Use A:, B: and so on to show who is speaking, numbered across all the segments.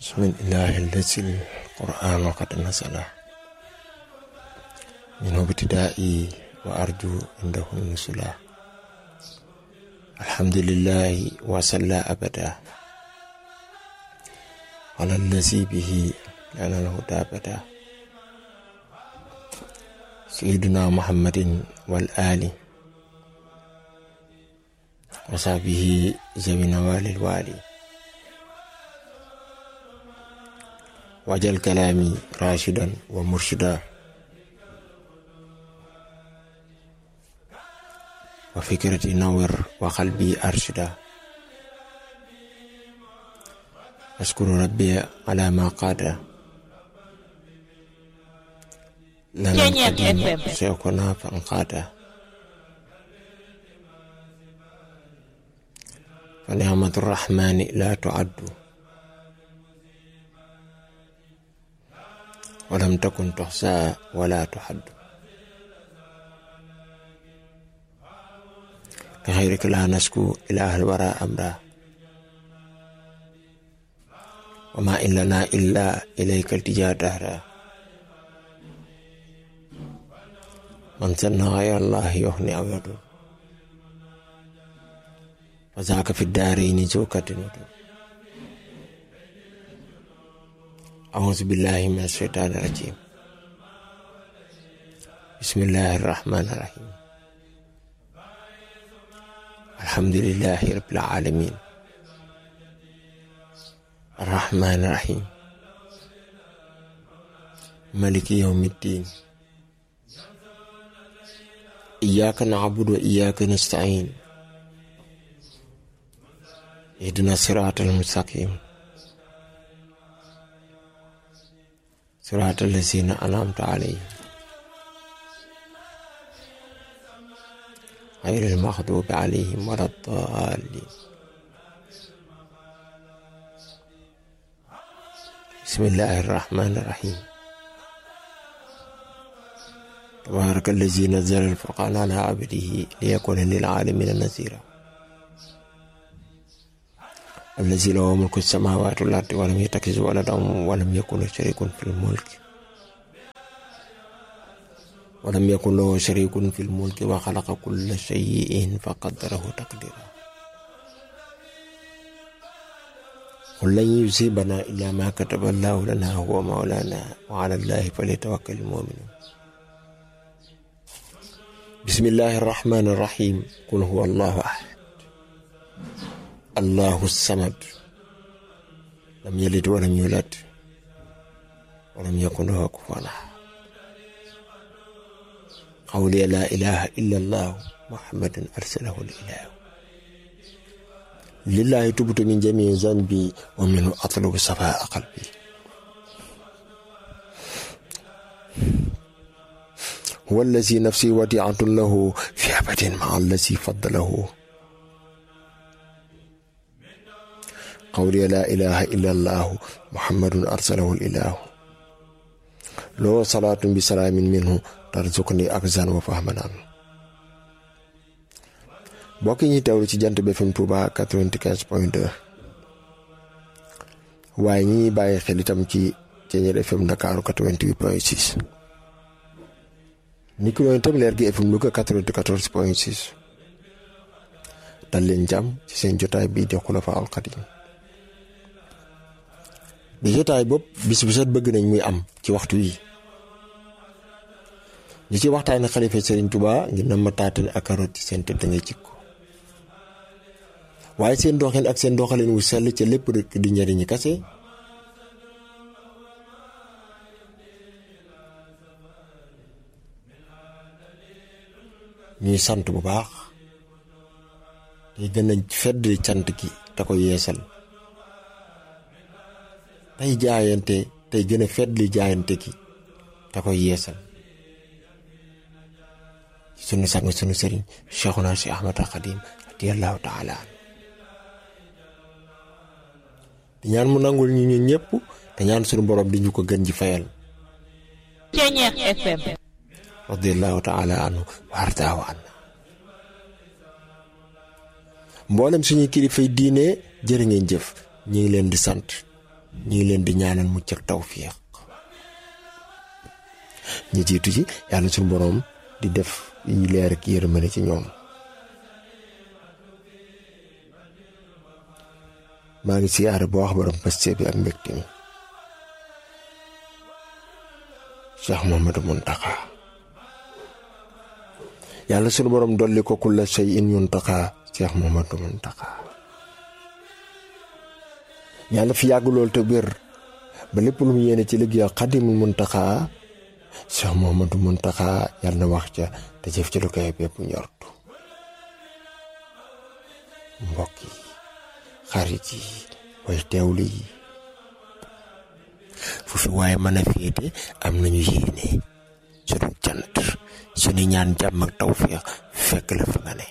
A: بسم الله الذي القرآن قد نزل منه ابتدائي وأرجو عنده النزلا الحمد لله وصلى أبدا على الذي به لنا الهدى بدا سيدنا محمد والآل وصحبه ذوي نوال الوالي وجل كلامي راشدا ومرشدا وفكرتي نور وقلبي أرشدا أشكر ربي على ما قاد لنا القديم سيكون فانقادا فنعمة الرحمن لا تعد ولم تكن تحصى ولا تحد لغيرك لا نشكو إله الورى أمرا وما إن لنا إلا إليك التجا دهرا من سن غير الله يهني أو يضر وذاك في الدارين زوكة ودر أعوذ بالله من الشيطان الرجيم بسم الله الرحمن الرحيم الحمد لله رب العالمين الرحمن الرحيم ملك يوم الدين إياك نعبد وإياك نستعين اهدنا الصراط المستقيم صراط الذين أنعمت عليهم غير المغضوب عليهم ولا الضالين بسم الله الرحمن الرحيم تبارك الذي نزل الفرقان على عبده ليكون للعالمين نذيرا الذي له ملك السماوات والأرض ولم يتخذ ولدا ولم يكن شريك في الملك ولم يكن له شريك في الملك وخلق كل شيء فقدره تقديرا قل لن يصيبنا إلا ما كتب الله لنا هو مولانا وعلى الله فليتوكل المؤمنون بسم الله الرحمن الرحيم قل هو الله أحد الله الصمد لم يلد ولم يولد ولم يكن له كفوا احد قولي لا اله الا الله محمد ارسله الاله لله تبت من جميع ذنبي ومنه اطلب صفاء قلبي هو الذي نفسي وديعة له في أبد مع الذي فضله قولي لا إله إلا الله محمد أرسله الإله لو صلاة بسلام منه ترزقني أكزا وفهما عنه mbokk ñi teewlu ci jant bi FM Touba 95 point 2 waaye ñi ñuy bàyyi xel itam ci Ceeñeer FM Dakar 88 point 6 ni ki noonu itam leer gi FM Louga 94 point 6 dal leen jàmm ci seen jotaay bii di Xulafaa'ul Xadiim di jotaay bopp bis bu set bëgg nañ muy am ci waxtu yi di ci waxtaane xalifa Serigne Touba ngir na ma taatan ak karoot ci seen tëdd ngay jikko waaye seen doxin ak seen doxalin wu sell ca lépp rek di njariñi kase ñuy sant bu baax te gën a fedd cant gi te ko yeesal tey jaayante tey gën a fetli jaayante gi te koy yeesal sunu sang sunu sëriñ Cheikhuna si Ahmad Xadim radiyallahu taala di ñaan mu nangul ñu ñun ñëpp te ñaan sunu borom di ñu ko gën ji fayal
B: Ceeñeer FM
A: radiyallahu taala anhu wa ardaahu anna mboolem suñuy kilifay diine jërë ngeen jëf ñu ngi leen di sant ñi ngi leen di ñaanal mucc ak tawfiq ñi jiitu ci yàlla suñu boroom di def yi leer ak yërmande ci ñoom maa ngi siyaare boo wax borom paste bi ak mbégte mi Cheikh Mouhamadou Mountakha yàlla sunu borom dolli ko kulla shay in Mountakha Cheikh Mouhamadou Mountakha yàlla fi yàgg lool te wér ba lépp lu mu yéene ci liggéey Xadimul Mountakha Cheikh Mouhamadou Mountakha yàlla na wax ca te jëf ci lu koy bépp njortu mbokk yi xarit yi way teewlu yi fu fi waaye mën a féete am nañu yéene sunu cant sunu ñaan jàmm ak tawféex fekk la fi nga ne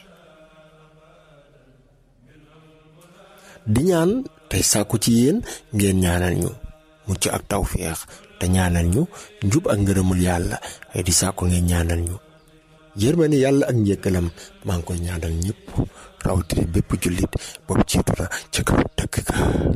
A: di ñaan tey sàkku ci yéen ngeen ñaanal ñu mucc ak tawféex te ñaanal ñu njub ak ngërëmul yàlla ay di sàkku ngeen ñaanal ñu yërmande yàlla ak njëkkalam maa ngi koy ñaanal ñëpp rawatina bépp jullit boobu jiitu na ca kaw dëkk ka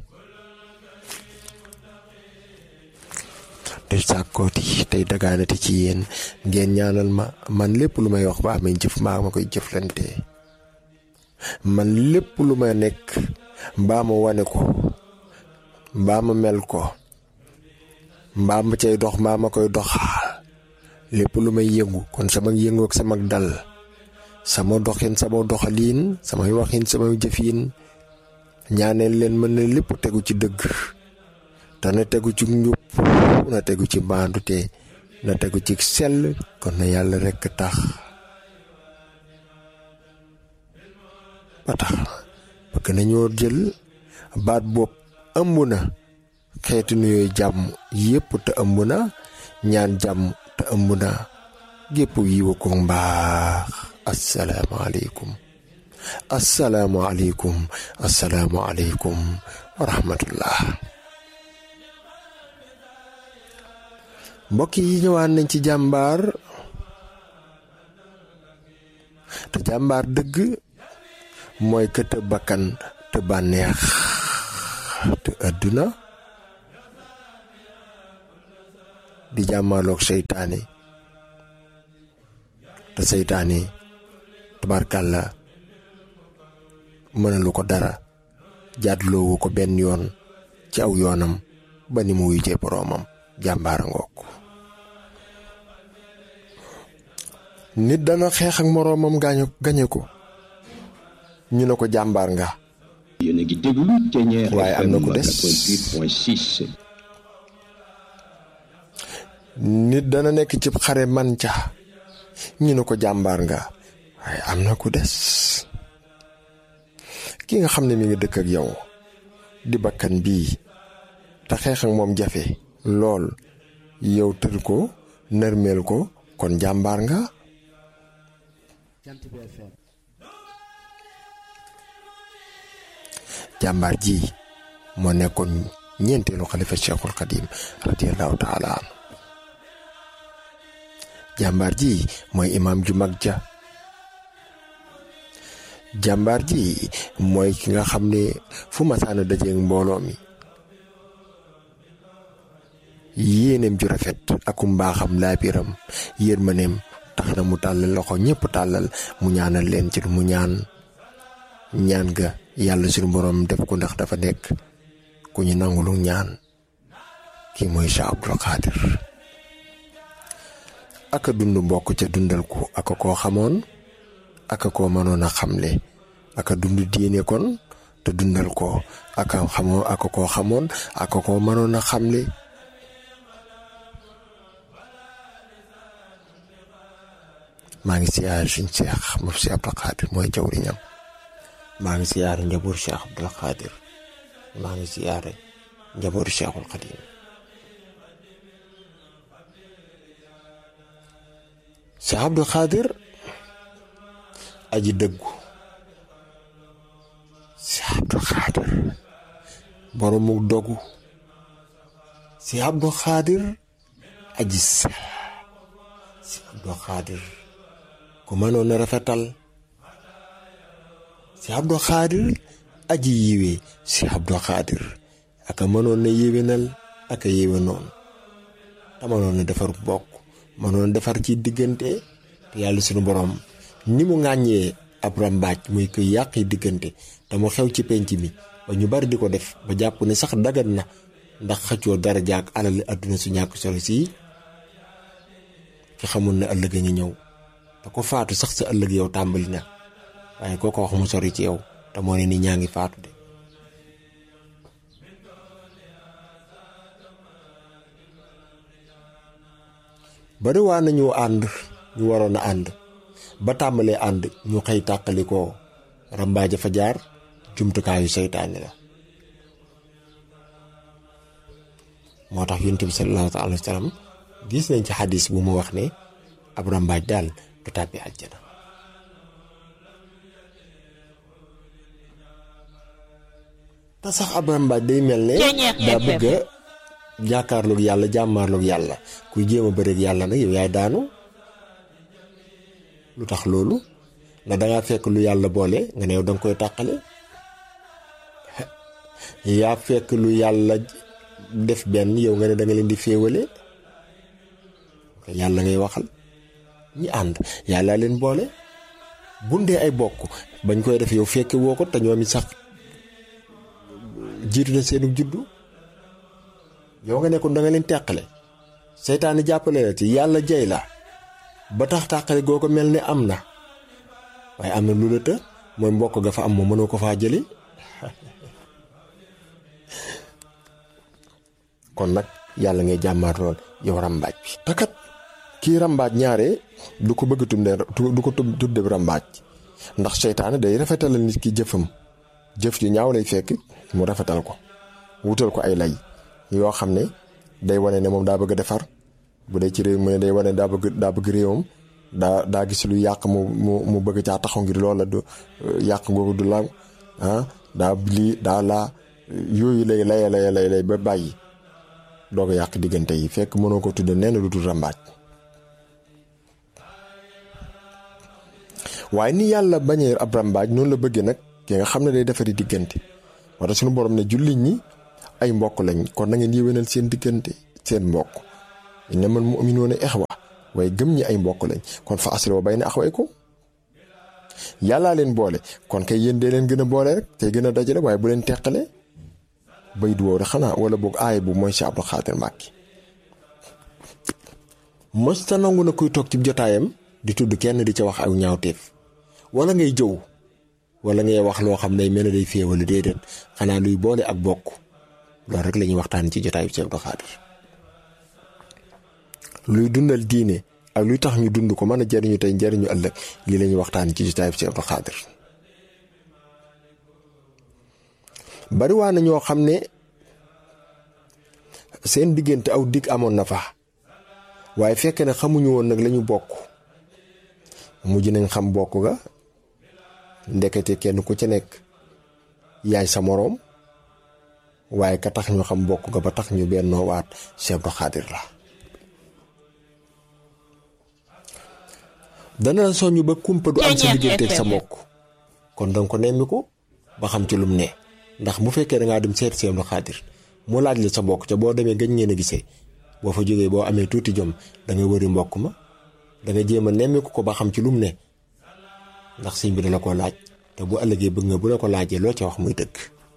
A: te sàkkooti tey dagaanati ci yéen ngeen ñaanal ma man lépp lu may wax ba amee jëf maa ma koy jëflante man lépp lu ma nekk mbaa ma wane ko mbaa ma mel ko mbaa ma cay dox mbaa ma koy doxaal lépp lu may yëngu kon sama yëngu ak sama dal sama doxin sama doxaliin samay waxin samay jëfiin ñaaneel leen mën na lépp tegu ci dëgg te na tegu ci njub na tegu ci maandute na tegu ci sell kon na yàlla rekk tax ba tax bëgg nañoo jël baat bopp ëmb na xeeti nuyooy jàmm yépp te ëmb na ñaan jàmm te ëmb na gépp yiwa ko mbaax asalaamaaleykum asalaamaaleykum asalaamaaleykum wa rahmatullah mbokk yi ñëwaat nañ ci jàmbaar te jàmbaar dëgg mooy ka te bakkan te bànneex te àdduna di jàmmaaloog seytaane te seytaane tabarkàlla mënalu ko dara jaatloowu ko benn yoon ci aw yoonam ba ni mu wuyjee boroomam jàmbaara ngoog nit dana xeex ak moroomam gaañu gañe ko ñu ne ko jàmbaar nga
C: yéen a ngi déglu Thiéniere
A: waaye am na ku des
C: 88.6
A: nit dana nekk ci xare man ca ñu ne ko jàmbaar nga waaye am na ku des ki nga xam ne mi ngi dëkk ak yow di bakkan bii te xeex ak moom jafe lool yow tër ko nërmeel ko kon jàmbaar nga jàmbaar ji moo nekkoon ñeenteelu xalifa cheikhul xadim radiallahu taala an jàmbaar ji mooy imaam ju mag ja jàmbaar ji mooy ki nga xam ne fu masaana dajeeg mbooloo mi yéeneem ju rafet akum mbaaxam laabiram yërmaneem tax na mu tàllal loxo ñëpp tàllal mu ñaanal leen ci lu mu ñaan ñaan ga yàlla suñu borom def ko ndax dafa nekk ku ñu nangulu ñaan kii mooy Cheikh Abdoul Khadir aka dund mbokk ca dundal ko aka koo xamoon aka koo mënoon a xamle aka dund diine kon te dundal ko aka xamoo aka koo xamoon aka koo mënoon a xamle maa ngi siyaare suñ Cheikh moom Cheikh Abdoul Khadir mooy jawriñam maa ngi siyaare njaboot Cheikh Abdoul Khadir maa ngi siyaare njabootu Cheikhul Khadim Cheikh Abdoul Khadir aji dëggu Cheikh Abdoul Khadir boromu dogu Cheikh Abdoul Khadir aji sel Cheikh Abdoul Khadir ku mënoon a rafetal Cheikh Abdoul Khadir aji yiwee Cheikh Abdoul Khadir aka mënoon na yéwénal aka yéwénoon te mënoon na defar bokk mënoon defar ci diggante te yàlla sunu borom ni mu ŋàññee ab rambaaj muy koy yàq diggante te mu xew ci penc mi ba ñu bari di ko def ba jàpp ne sax dagan na ndax xëccoo dara jaak alal àdduna su ñàkk solo sii ki xamul ne ëllëg a ngi ñëw te ko faatu sax sa ëllëg yow tàmbali na waaye koo ko wax mu sori ci yow te moo ne ni ñaa ngi faatu de bari waa nañu ànd ñu waroon a ànd ba tàmbalee ànd ñu xëy tàqali ko rambaaja fa jaar jumtukaayu seytaane la moo tax yonent bi sallallahu alayhi wa sallam gis nañ ci xadis bu mu wax ne ab rambaaj daal du tàbbi àjjana te sax ab rambaaj day mel ne daa bëgg a jàkkaarloog yàlla jàmmaarloog yàlla kuy jéem a bëreeg yàlla nag yow yaay daanu lu tax loolu ndax dangaa fekk lu yàlla boole nga ne yow danga koy tàqale yaa fekk lu yàlla def benn yow nga ne da nga leen di féewale yàlla ngay waxal ñi ànd yàlla leen boole bundee ay bokk bañ koy def yow fekke woo ko te ñoom it sax jiitu na seenu juddu yow nga ne kon da nga leen teqale seytaane jàppale la ci yàlla jay la ba tax tàqale goo ko mel ni am na waaye am na lu la të mooy mbokk ga fa am moom mënoo ko faa jëli kon nag yàlla ngay jàmmaat lool yow rambaaj bi takat kii rambaaj ñaare du ko bëgg tudde du ko tudde rambaaj ndax seytaane day rafetalal nit ki jëfam jëf ju ñaaw lay fekk mu rafetal ko wutal ko ay lay yoo xam ne day wane ne moom daa bëgg a defar bu dee ci réew mu ne day wane daa bëgg daa bëgg réewam daa daa gis lu yàq mu mu mu bëgg caa taxaw ngir loola du yàq googu du law ah daa lii daa laa yooyu lay lay lay lay lay ba bàyyi doog a yàq diggante yi fekk mënoo ko tudde nee na lu dul rambaaj waaye ni yàlla bañee ab rambaaj noonu la bëggee nag ki nga xam ne day defari diggante wala suñu borom ne jullit ñi ay mbokk lañ kon na ngeen yéwénal seen diggante seen mbokk innamal mu'minuuna ixwa waaye gëm ñi ay mbokk lañ kon fa aslihu bayna axawaykum yàllaa leen boole kon kay yéen dee leen gën a boole rek tey gën a dajale waaye bu leen teqale bay du woo rek xanaa wala boog aay bu mooy si Abdou Xaadir Mbàkke mos ta nangu na kuy toog ci jotaayam di tudd kenn di ca wax aw ñaawteef wala ngay jëw wala ngay wax loo xam ne mel ne day féewale déedéet xanaa luy boole ak bokk loolu rek la ñuy waxtaan ci jotaayu si Abdou Xaadir luy dundal diine ak luy tax ñu dund ko mën a jariñu tey jariñu ëllëg lii la ñuy waxtaan ci jotaayu si Abdou Xaadir bari waa na ñoo xam ne seen diggante aw dig amoon na fa waaye fekk ne xamuñu woon nag lañu bokk mujj nañ xam bokk ga ndekete kenn ku ca nekk yaay sa moroom waaye ka tax ñu xam bokk ga ba tax ñu bennoo waat Cheikh Abdou Xaadir la dana la soñu ba kumpa du am sa diggante ak sa mbokk kon danga ko nemmi ko ba xam ci lum ne ndax bu fekkee da ngaa dem seet Cheikh Abdou Xaadir mu laaj la sa mbokk ca boo demee gañ ngeen a gisee boo fa jógee boo amee tuuti jom da nga wëri mbokk ma da nga jéem a nemmiku ko ba xam ci lum ne ndax sëñ bi dala ko laaj te bu ëllëgee bëgg nga bu la ko laajee loo ca wax muy dëgg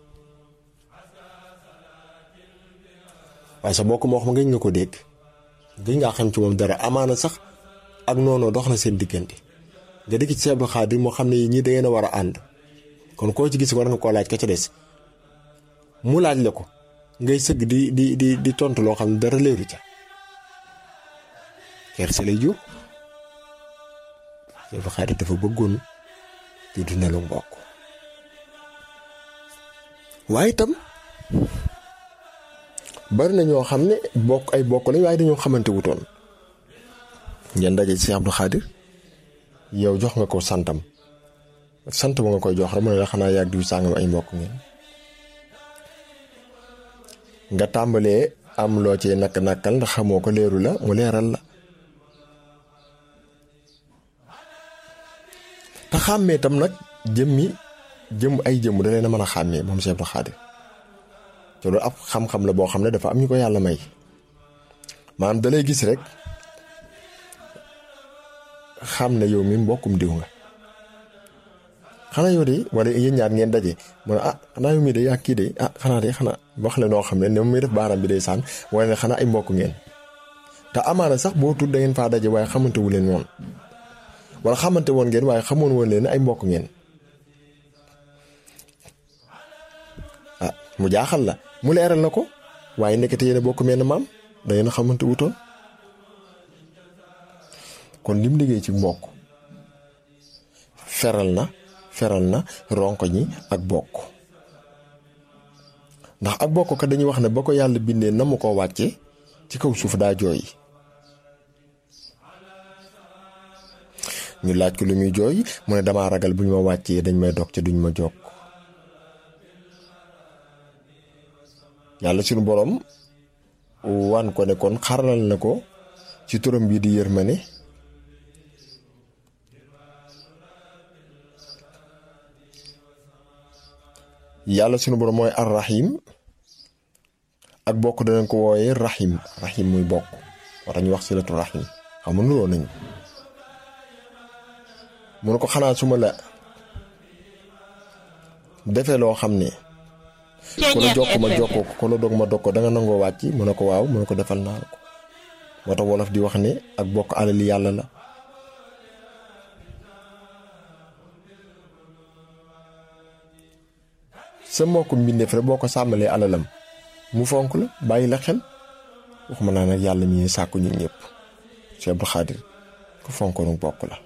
A: waaye sa mbokk moo wax ma gëj nga ko dégg gëj ngaa xam ci moom dara amaana sax ak noonu dox na seen diggante nga dégg ci Cheikh Abdou Xaadir moo xam ne ñii da ngeen a war a ànd kon koo ci gis war nga koo laaj ka ca des mu laaj la ko ngay sëgg di di di di tontu loo xam ne dara leeru ca kerse lay jur Cheikh Abdou Xaadir dafa bëggoon di dundalu mbokk waaye itam bari na ñoo xam ne bokk ay bokk lañ waaye dañoo xamante wutoon ngeen daje ci Cheikh Abdou Xaadir yow jox nga ko santam sant ba nga koy jox rek mu ne la xanaa yàgg diw sàngam ay mbokk ngeen nga tàmbalee am loo ci nakk nakkal ndax xamoo ko leeru la mu leeral la te xàmmee tam nag jëmmi jëm ay jëmm da leen a mën a xàmmee moom Cheikh Abdou Xaadir te loolu ab xam-xam la boo xam ne dafa am ñu ko yàlla may maanaam da lay gis rek xam ne yow mi mbokkum diw nga xanaa yow de wala yéen ñaar ngeen daje mu ne ah xanaa yow mii de yaa kii de ah xanaa de xanaa wax la noo xam ne ne muy def baaram bi day sànn wala ne xanaa ay mbokk ngeen te amaana sax boo tudd da ngeen faa daje waaye xamante wu leen woon wala xamante woon ngeen waaye xamoon woon leen ay mbokk ngeen ah mu jaaxal la mu leeral na ko waaye nekkate yéen a bokk mel ne maam da ngeen a xamante wutoon kon lim liggéey ci mbokk feral na feral na ronko ñi ak bokk ndax ak bokk ka dañuy wax ne ba ko yàlla bindee na mu ko wàcce ci kaw suuf daa jooy ñu laaj ko lu muy jooy mu ne damaa ragal bu ñu ma wàccee dañ may dog ca duñ ma jokk yàlla suñu borom wan ko ne kon xaralal na ko ci turam bii di yërmande yàlla suñu borom mooy ar rahim ak bokk danañ ko wooyee rahim rahim muy bokk war ñu wax silatu rahim xam nga nuroo nañu mu ne ko xanaa su ma la defee loo xam ne ku la jokk ma jokkoo ko ku la dog ma dog ko da nga nangoo wàcc mu ne ko waaw mu ne ko defal naa la ko moo tax wolof di wax ne ak bokk alali yàlla la sa mbokku mbindeef rek boo ko sàmmalee alalam mu fonk la bàyyi la xel waxuma naa nag yàlla mi sàkku ñun ñëpp Cheikh Abdou Khadir ko fonkoonu bokk la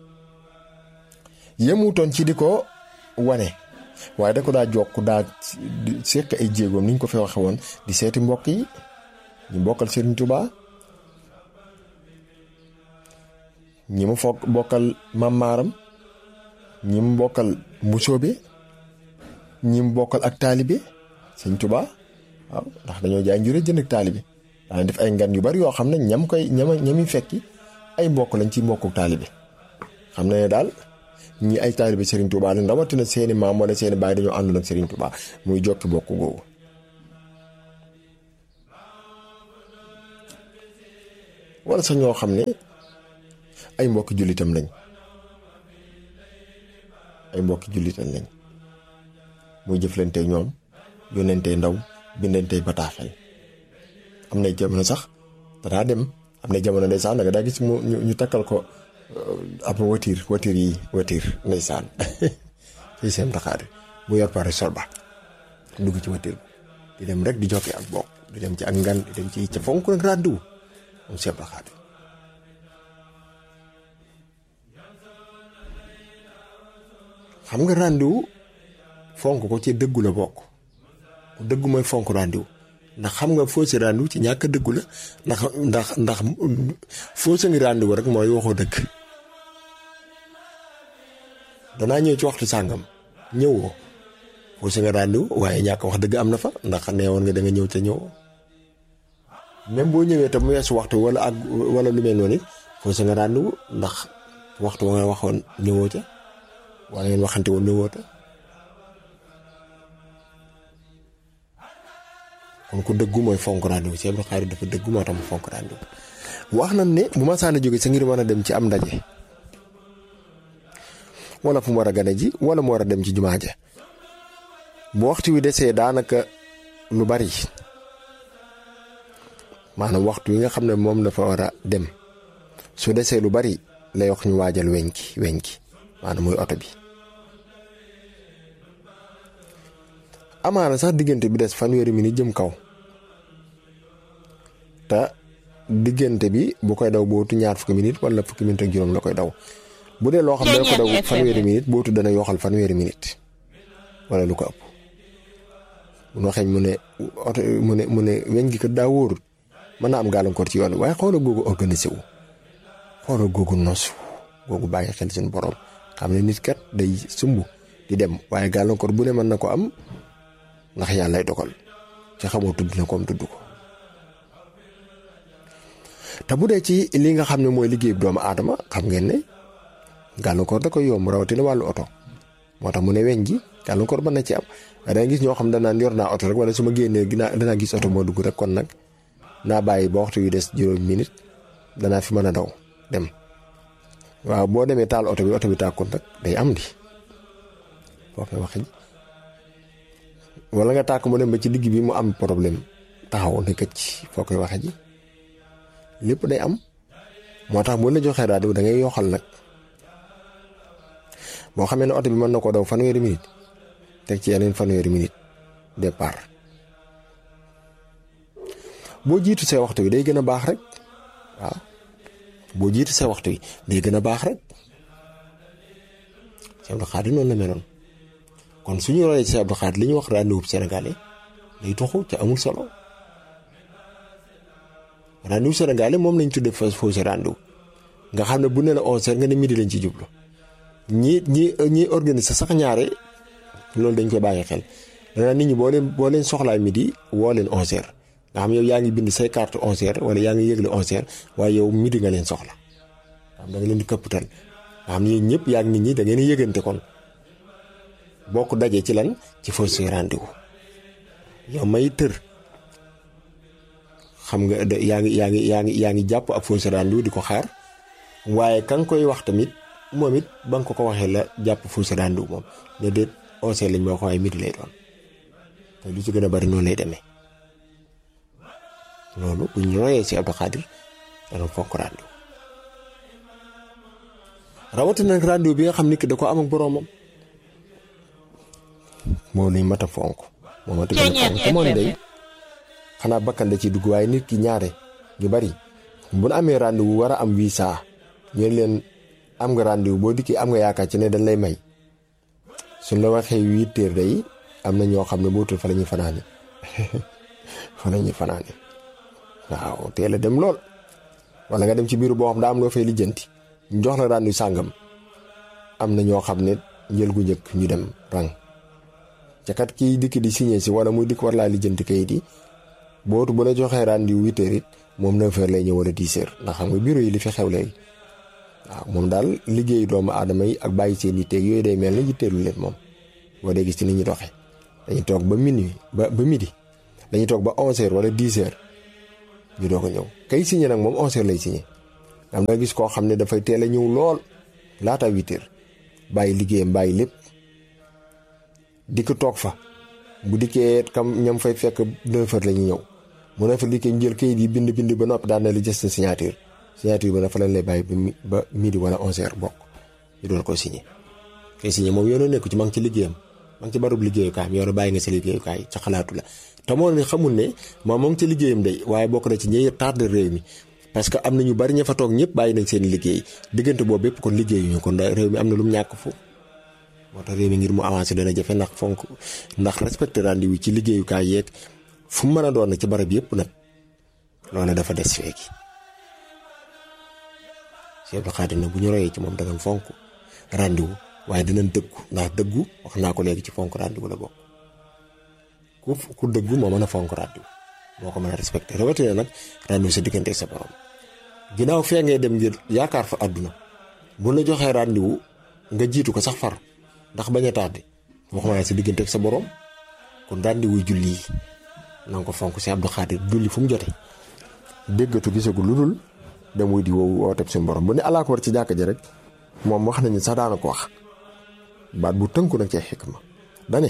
A: yemutoon ci di ko wane waaye da ko daa jokk daa seq ay jéegoom ni ñu ko fi waxe woon di seeti mbokk yi ñu bokkal Serigne Touba ñi mu foog bokkal Mamaaram ñi mu bokkal Mbusoobe ñi mu bokkal ak taalibe Sëñ Touba waaw ndax dañoo jaay njure jënd ak taalibe daan def ay ngan yu bari yoo xam ne ñam koy ñama ñami fekki ay mbokk lañ ci mbokku taalibe xam na ne daal ñi ay taalibe Serigne Touba lañ rawatina seeni maam wala seeni baay dañoo àndoon ak Serigne Touba muy jokki bokk googu wala sax ñoo xam ne ay mbokki jullitam lañ ay mbokki jullitam lañ muy jëflante ñoom yónnente ndaw bindante bataaxel am na jamono sax danaa dem am na jamono ndeysaan da nga daa gis mu ñu takkal ko ab watiir watiir yi watiir ndeysaan ci seen taxaari mu yor pare sol ba dugg ci watiir di dem rek di jokki ak bokk di dem ci ak ngan di dem ci ca fonk nag ràdduwu moom seen taxaari xam nga ràndiwu fonk ko ci dëggu la bokk dëggu mooy fonk ràndiwu ndax xam nga foo si ràndiwu ci ñàkk dëggu la ndax ndax ndax foo sa ngi ràndiwu rek mooy waxoo dëgg danaa ñëw ci waxtu sàngam ñëwoo foo sa nga ràndiwu waaye ñàkk wax dëgg am na fa ndax neewoon nga da nga ñëw te ñëwoo même boo ñëwee te mu weesu waxtu wala ak wala lu mel noonu it foo sa nga ràndiwu ndax waxtu wa nga waxoon ñëwoo ca wala ngeen waxante woon ñëwoo ta kon ku dëggu mooy fonk rendez-vous Cheikh Abdou Khadir dafa dëggu moo tax mu fonk rendez-vous wax nañ ne bu ma saana jóge sa ngir mën a dem ci am ndaje wala fu mu war a gane ji wala mu war a dem ci jumaa ja bu waxtu wi desee daanaka lu bari maanaam waxtu wi nga xam ne moom dafa war a dem su desee lu bari lay wax ñu waajal weñ ki weñ ki maanaam muy oto bi amaana sax diggante bi des fanweeri minute jëm kaw te diggante bi bu koy daw bootu ñaar fukki minute wala fukki minute ak juróom la koy daw bu dee loo xam ne ko daw fanweeri minute bootu dana yoxal fanweeri minute wala lu ko ëpp bu ñu waxee mu ne oto mu ne mu ne weñ gi kat daa wóorut mën naa am gàllankoor ci yoon waaye xoolal googu organisé wu xoolal googu nosu googu bàyyi xel seen borom xam ne nit kat day sumb di dem waaye gàllankoor bu ne mën na ko am. ndax yàlla lay dogal ci xamoo tudd na koom tudd ko te bu dee ci li nga xam ne mooy liggéey doomu aadama xam ngeen ne gàllankoor da koy yomb rawatina wàllu oto moo tax mu ne weñ gi gàllankoor mën na ci am waaye da nga gis ñoo xam danaan yor naa oto rek wala su ma génnee dinaa danaa gis oto moo dugg rek kon nag naa bàyyi ba waxtu yu des juróomi minute danaa fi mën a daw dem waaw boo demee taal oto bi oto bi tàkkul nag day am di foo koy waxee wala nga tàkk mu dem ba ci digg bi mu am problème taxaw ne këcc foo koy waxee ji lépp day am moo tax bu la joxee rajo da ngay yoxal nag boo xamee ne oto bi mën na koo daw fanweeri minute teg ci yeneen fanweeri minute départ boo jiitu see waxtu bi day gën a baax rek waaw boo jiitu see waxtu bi day gën a baax rek Cheikh Abdou Khadre noonu la meloon kon suñu royee Cheikh Abdou Khadre li ñu wax rendez-vous sénégalais day toxu ca amul solo rendez-vous sénégalais moom lañ tuddee fa fausse rendez-vous nga xam ne bu ne la onze heures nga ne midi lañ ci jublu ñi ñi ñi organiser sax ñaare loolu dañ koy bàyyi xel danaa nit ñi boo leen boo leen soxlaa midi woo leen onze heures nga xam yow yaa ngi bind say carte onze heures wala yaa ngi yëgle onze heures waaye yow midi nga leen soxla xam da nga leen di këpputal nga xam ne yéen ñëpp yaa ngi nit ñi da ngeen a yëgante kon bokk daje ci lan ci fausse rendez-vous yow may tër xam nga yaa ngi yaa ngi yaa ngi yaa ngi jàpp ak fausse rendez-vous di ko xaar waaye ka nga koy wax tamit moom it ba nga ko ko waxee la jàpp fausse rendez-vous moom ne déet onze heures lañ ma wax waaye midi lay doon te lu ci gën a bari noonu lay demee loolu bu ñu royee si Abdou Khadre dana fonk rendez-vous rawatina nag rendez-vous bi nga xam ni que da ko am ak boroomam moo lañ mat a fonk moo mat a gën a fonk te moo ne day xanaa bakkan da ciy dugg waaye nit ki ñaare ñu bari bu nu amee rendez-vous war a am visa ñu leen am nga rendez-vous boo dikkee am nga yaakaar ci ne dañ lay may suñ la waxee huit heures day am na ñoo xam ne bootul fa la ñuy fanaane fa la ñuy fanaane waaw teel a dem lool wala nga dem ci biir boo xam daa am loo fay lijjanti ñu jox la rendez-vous sàngam am na ñoo xam ne njël gu njëkk ñu dem rang ca kat kii dikk di signé si wala muy dikk war laa lijjanti kayit yi bootu bu la joxee rendez-vous huit heures it moom neuf heures lay ñëw wala dix heures ndax xam nga bureau yi li fi xew léegi waaw moom daal liggéeyu doomu aadama yi ak bàyyi seen yitteeg yooyu day mel ne yitteelu leen moom boo dee gis ci ni ñu doxee dañuy toog ba minuit ba ba midi dañuy toog ba onze heures wala dix heures ñu doog a ñëw kay signé nag moom onze heures lay signé am na gis koo xam ne dafay teel a ñëw lool laata huit heures bàyyi liggéeyam bàyyi lépp dikk toog fa bu dikkee kam ñam fay fekk neuf heures la ñuy ñëw mu ne fa dikkee jël kayit yi bind bind ba noppi daan na li jës sa signature signature ba dafa lañ lay bàyyi ba ba midi wala onze heures bokk ñu doon ko signé kay signé moom yoonoo nekku ci ma ngi ci liggéeyam ma ngi ci barub liggéeyukaay mi yoonu bàyyi nga sa liggéeyukaay ca xalaatu la te moo ne xamul ne moom moo ngi ci liggéeyam day waaye bokk na ci ñi tardé réew mi parce que am na ñu bari ña fa toog ñëpp bàyyi nañ seen liggéey diggante boobu bépp kon liggéeyuñu kon réew mi am na lu mu ñàkk fu moo tax réew mi ngir mu avancé dana jafe ndax fonk ndax respecté rendez-vous ci liggéeyukaay yeeg fu mu mën a doon na ci barab yëpp nag loolu dafa des feeki Cheikh Abdou Khadre nag bu ñu royee ci moom danañ fonk rendez-vous waaye dinañ dëggu ndax dëggu wax naa ko léegi ci fonk rendez-vous la bokk ku ku dëggu moo mën a fonk rendez-vous moo ko mën a respecté rawatina nag rendez-vous sa diggante sa borom ginnaaw fee ngay dem ngir yaakaar fa àdduna bu la joxee rendez-vous nga jiitu ko sax far ndax bañ a tardé waxuma naa sa diggante ak sa borom kon rendez-vous julli yi na nga ko fonk si Abdou Khadre julli fu mu jote déggatu gisagu lu dul dem wuy di woowu wooteeb suñu borom bu ne alaa ko war ci jàkka ji rek moom wax nañu sax daana ko wax baat bu tënku nag ci xikma dane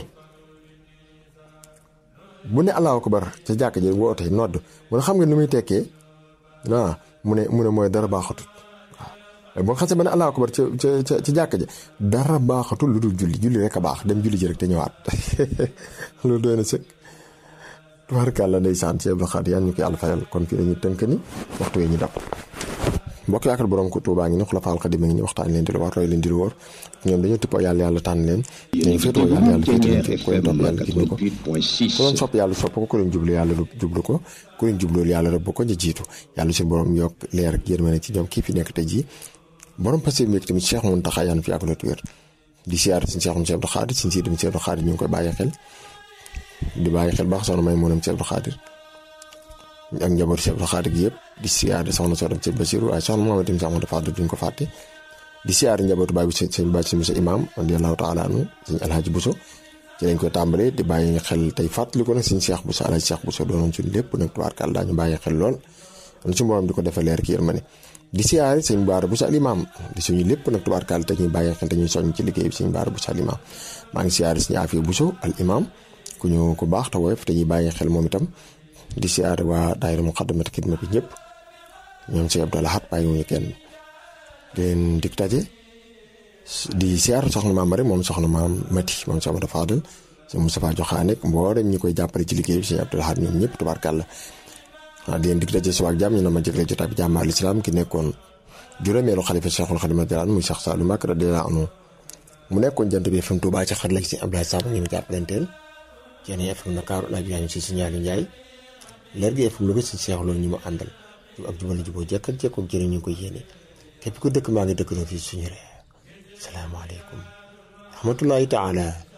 A: bu ne allahu akbar ca jàkka ji woote nodd mu ne xam nga ni muy tekkee ah mu ne mu ne mooy dara baaxatut waaw boo xasee ba ne allahu akbar ca ca ca jàkka ja dara baaxatul lu dul julli julli rek a baax dem julli ji rek te ñëwaat loolu doy na sëkk tubaarkàlla ndeysaan ci Abdou Khadre yàlla ñu ko yàlla fayal kon fii dañuy tënk ni waxtu wee ñu dab mbokk yaakaar borom ko Tuubaa ngi ni Xulafaal Xadiim ngi ni waxtaan leen di lu war roy leen di lu wóor ñoom dañoo tippoo yàlla yàlla tànn leen dañu féetoo yàlla yàlla féete leen fi ku leen topp yàlla gindi ko ku leen sopp yàlla sopp ko ku leen jublu yàlla jublu ko ku leen jubloolu yàlla rëbb ko ñu jiitu yàlla suñu borom yokk leer ak yërmande ci ñoom kii fi nekk tey jii borom passé mi tamit Cheikh Mountakha yàlla fi ak la wér di siyaar suñu Cheikh Abdou Khadre suñu sii dem Cheikh Abdou Khadre ñu ngi koy bàyyi xel di bàyyi xel baax soxna may moonam Cheikh Abdou Khadre ak njabootu Cheikh Abdou Khadre gi yëpp di siyaare soxna soo dem ci Basiru waaye soxna moom itam Cheikh Amadou Fadal duñ ko fàtte di siyaare njabootu baay bi sëñ Bàcc si Musa Imaam radiyallahu taala anhu sëñ Alhaji Buso ci lañ koy tàmbalee di bàyyi xel tey fàttali ko nag suñu Cheikh Bousso Alaaji Cheikh Bousso doonoon suñu lépp nag tubaarkàlla daañu bàyyi xel lool kon suñu borom di ko defee leer ki yërmande di siyaare sëñ Baara Bousso Alimaam di suñu lépp nag tubaarkàlla te ñuy bàyyi xel te ñuy soññ ci liggéey bi sëñ Baara Bousso Alimaam maa ngi siyaare suñu Afia Bousso al imam ku ñu ku baax te woyof te ñuy bàyyi xel moom itam di siyaare waa daayira Muqaddamatul Xidma bi ñëpp ñoom sëñ Abdou Lahad bàyyiwuñu kenn di leen dik daje di siyaar soxna maam Mari moom soxna maam Mati moom soxna Mata Fadal sëñ Moustapha Joxaane mboolem ñi koy jàppale ci liggéey bi sëñ Abdou Lahad ñoom ñëpp tubaarkàlla waaw di leen dik daje suba ak jàmm ñu ne ma jëgle jotaay bi jàmm al islam ki nekkoon juróomeelu xalifa Cheikhul Khadim radiyallahu muy Cheikh Saliou Mbacké radiyallahu anhu mu nekkoon jant bi FM Touba ci xar la ci Abdoulaye Samb ñu ngi jàppalanteel ci FM Ndakaaru laaj yaa ngi si signaalu Njaay leer gi FM Louga si Cheikh loolu ñu mu àndal jub ak jubal juboo jekk ak jekkoog jërë ñu ngi koy yéene képp ku dëkk maa ngi dëkk na fii suñu réew salaamaaleykum rahmatullahi taala